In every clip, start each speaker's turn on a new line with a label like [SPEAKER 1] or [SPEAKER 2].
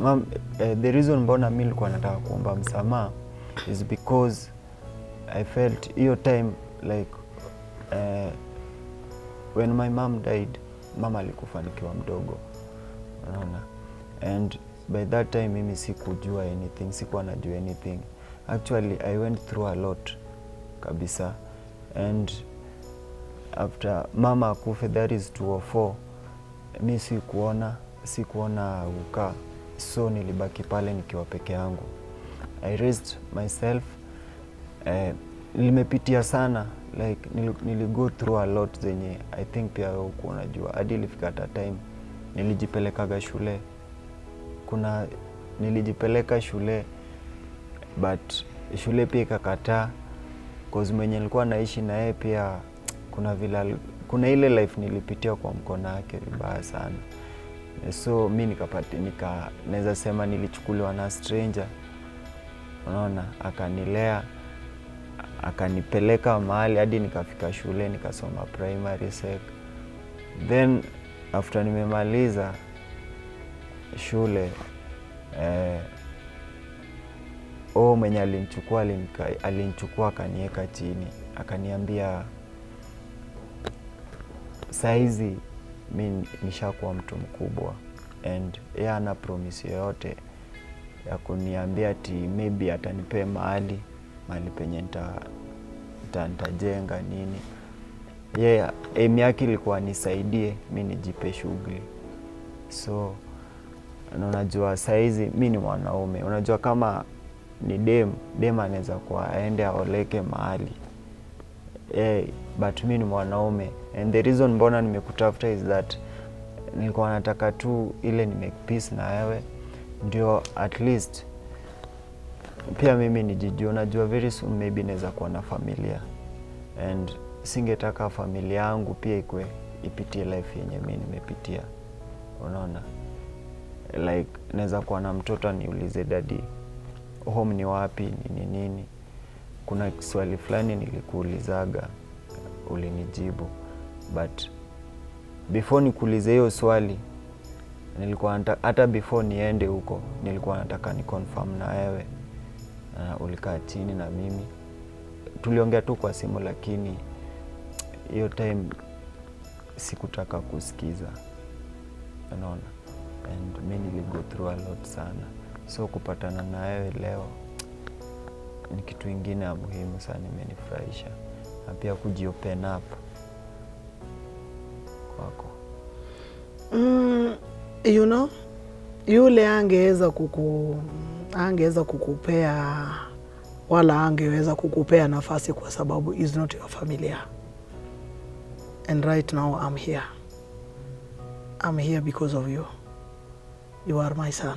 [SPEAKER 1] mam, eh, the reason mbona mi nilikuwa nataka kuomba msamaha is because I felt hiyo time like eh, when my mom died mama alikufa nikiwa mdogo unaona and by that time mimi sikujua anything sikuwa najua anything actually i went through a lot kabisa and after mama akufe that is 204 mi sikuona sikuona ukaa so nilibaki pale nikiwa peke yangu i raised myself eh, limepitia sana like nili, nili go through a lot zenye i think pia wewe huku unajua hadi ilifika hata time nilijipelekaga shule kuna nilijipeleka shule but shule pia ikakataa cause mwenye nilikuwa naishi na yeye pia kuna vile ali- kuna ile life nilipitia kwa mkono wake vibaya sana so mi nikapati nika naweza sema nilichukuliwa na stranger unaona akanilea akanipeleka mahali hadi nikafika shule nikasoma primary sec then after nimemaliza shule eh, o mwenye alinichukua alinika- alinichukua akaniweka chini akaniambia saizi mi nishakuwa mtu mkubwa and ye ana promise yoyote ya kuniambia ati maybe atanipea mahali mahali penye nita, nita, nitajenga nini ye yeah, aim yake ilikuwa nisaidie mi nijipe shughuli so na unajua saizi mi ni mwanaume unajua kama ni dem dem anaweza kuwa aende aoleke mahali hey, but mi ni mwanaume and the reason mbona nimekutafuta is that nilikuwa nataka tu ile ni make peace na wewe ndio at least pia mimi nijijua unajua very soon maybe naweza kuwa na familia and singetaka familia yangu pia ikwe ipitie life yenye mi nimepitia unaona like naweza kuwa na mtoto aniulize dadi home ni wapi nini nini kuna swali fulani nilikuulizaga ulinijibu but before nikuulize hiyo swali nilikuwa nata, hata before niende huko nilikuwa nataka ni confirm na wewe uh, ulikaa chini na mimi tuliongea tu kwa simu lakini hiyo time sikutaka kusikiza unaona and mi niligo through a lot sana so kupatana na wewe leo ni kitu ingine ya muhimu sana imenifurahisha na pia kujiopen up kwako
[SPEAKER 2] Mm, you know, yule angeweza kuku angeweza kukupea wala angeweza kukupea nafasi kwa sababu is not your familia and right now I'm here I'm here because of you you are my son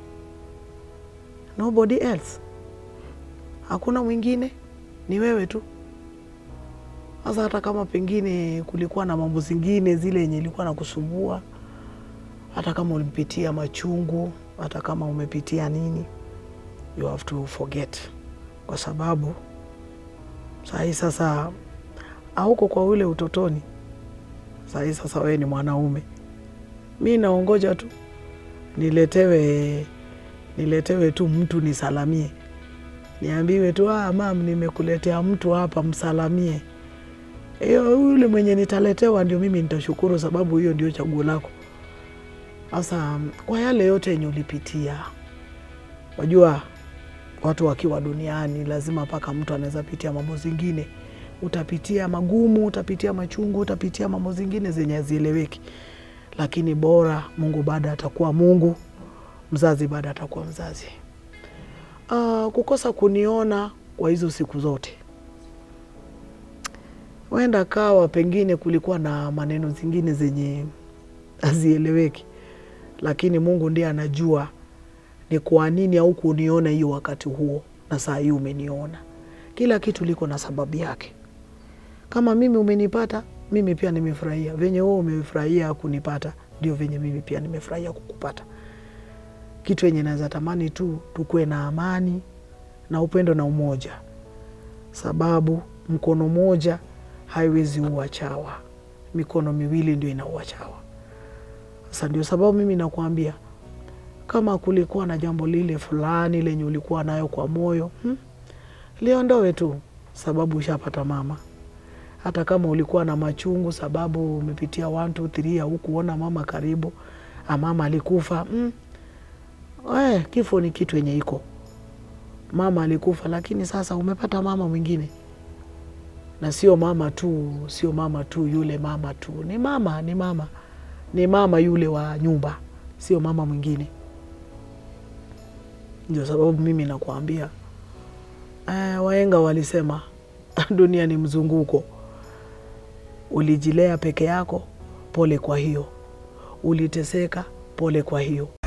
[SPEAKER 2] nobody else hakuna mwingine ni wewe tu sasa hata kama pengine kulikuwa na mambo zingine zile yenye ilikuwa na kusumbua hata kama ulimpitia machungu, hata kama umepitia nini, you have to forget, kwa sababu sahii sasa hauko kwa ule utotoni. Sahii sasa wewe ni mwanaume, mi naongoja tu niletewe niletewe tu mtu nisalamie, niambiwe tu ah, mam, nimekuletea mtu hapa, msalamie. Hiyo yule mwenye nitaletewa ndio mimi nitashukuru, sababu hiyo ndio chaguo lako. Sasa kwa yale yote yenye ulipitia, wajua watu wakiwa duniani lazima mpaka mtu anaweza pitia mambo zingine. Utapitia magumu, utapitia machungu, utapitia mambo zingine zenye hazieleweki, lakini bora Mungu bado atakuwa Mungu, mzazi bado atakuwa mzazi. Uh, kukosa kuniona kwa hizo siku zote, huenda kawa pengine kulikuwa na maneno zingine zenye hazieleweki lakini Mungu ndiye anajua ni kwa nini au kuniona hiyo wakati huo, na saa hii umeniona. Kila kitu liko na sababu yake. Kama mimi umenipata, mimi pia nimefurahia venye wewe umefurahia kunipata, ndio venye mimi pia nimefurahia kukupata. Kitu yenye naweza tamani tu tukuwe na amani na upendo na umoja, sababu mkono moja haiwezi ua chawa, mikono miwili ndio inaua chawa. Sasa ndio sababu mimi nakwambia kama kulikuwa na jambo lile fulani lenye ulikuwa nayo kwa moyo hmm? liondoe tu, sababu ushapata mama. Hata kama ulikuwa na machungu sababu umepitia 1 2 3 hukuona mama karibu, a mama alikufa hmm? Eh, kifo ni kitu yenye iko mama alikufa, lakini sasa umepata mama mwingine, na sio mama tu, sio mama tu yule mama tu, ni mama, ni mama, ni mama yule wa nyumba, sio mama mwingine. Ndio sababu mimi nakuambia eh, wahenga walisema dunia ni mzunguko. Ulijilea peke yako, pole kwa hiyo. Uliteseka, pole kwa hiyo.